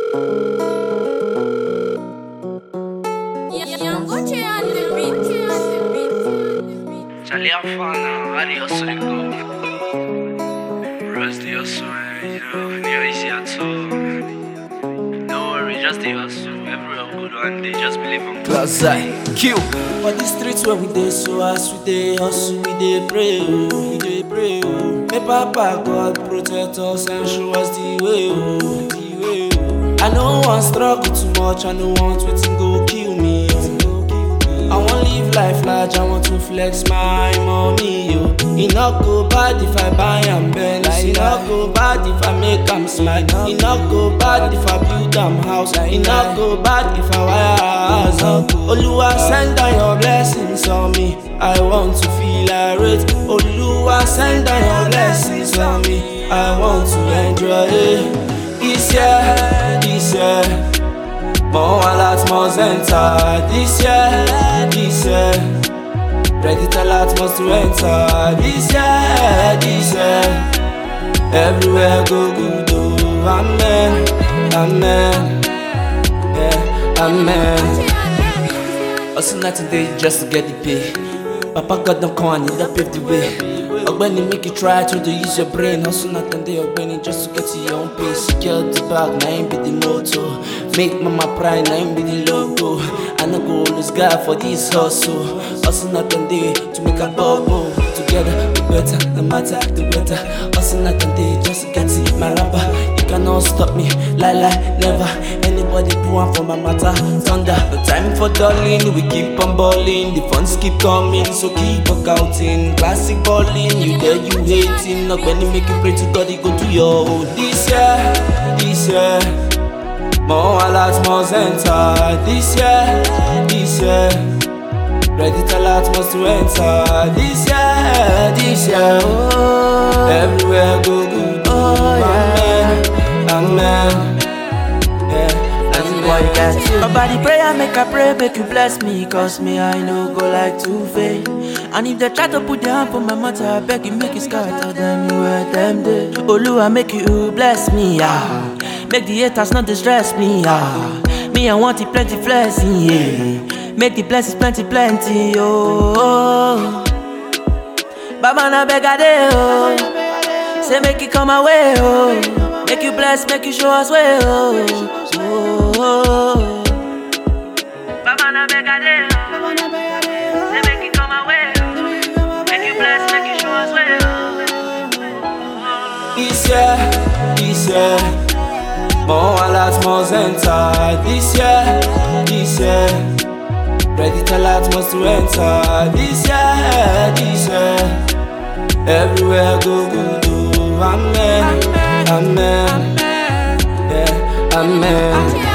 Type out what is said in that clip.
Charlie Afana, adios rico. Rest the hustle, man, you know, near easy at all. Don't worry, just the hustle. Everywhere good one day, just believe in Plus I Q. For the streets where we dey so as we dey hustle, we dey pray, oh, we dey pray, oh. May Papa God protect us and show us the way, oh, the way, oh. I no want struggle too much, I no want wetin go kill me, oh. I wan live life large, I want to flex my money, yo. E no go bad if I buy am Benz, e no go bad if I make am smile, e no go bad if I build am house, e no go bad if I wire house. oh. Oluwa send down your blessings on me, I want to feel irate. Oluwa send down your blessings on me, I want to enjoy it. This year, this year. More alert must enter this year, this year. Credit alert must to enter this year, this year. Everywhere go good, oh, amen, amen, yeah, amen. Hustle night and day just to get the pay. Papa God don't come and he don't pave the way. Ogbeni make you try to dey use your brain. Hustle night and day, Ogbeni just to get to your own pace. Secure the bag, na him be the motto. Make mama pride, na him be the logo. I no go lose God for this hustle. Hustle night and day to make a bubble. Together we better, no matter the weather. Hustle night and day just to get to my rapper. You cannot stop me, lie lie, never. Anybody put one for my matter. Thunder, no time for darling. We keep on balling, the funds keep coming, so keep workouting. Classic balling, you there, you hating. Not when you make you pray to God, he go do your own. This year, this year, more alerts must enter. This year, this year. Credit alert must to enter this year, this year. Oh, everywhere go good. Oh, amen, amen. Yeah, amen. My body prayer make I pray, make you bless me Cause me I no go like to fail And if they try to put their hand for my matter I beg you make it scatter them where them day Oluwa make you bless me ah. Make the haters not distress me ah. Me I want it plenty blessing yeah. Make the blessings plenty plenty oh, oh. Baba na beg I dey oh Say make it come my way oh Make you bless, make you show us way oh, oh, oh. Baba na beg I dey oh Say make it come my way oh Make you bless, make you show us way oh This year, this year, more alerts must enter. This year, this year, credit alert must to enter. This year, this year, everywhere go good. Oh, amen, amen, yeah, amen.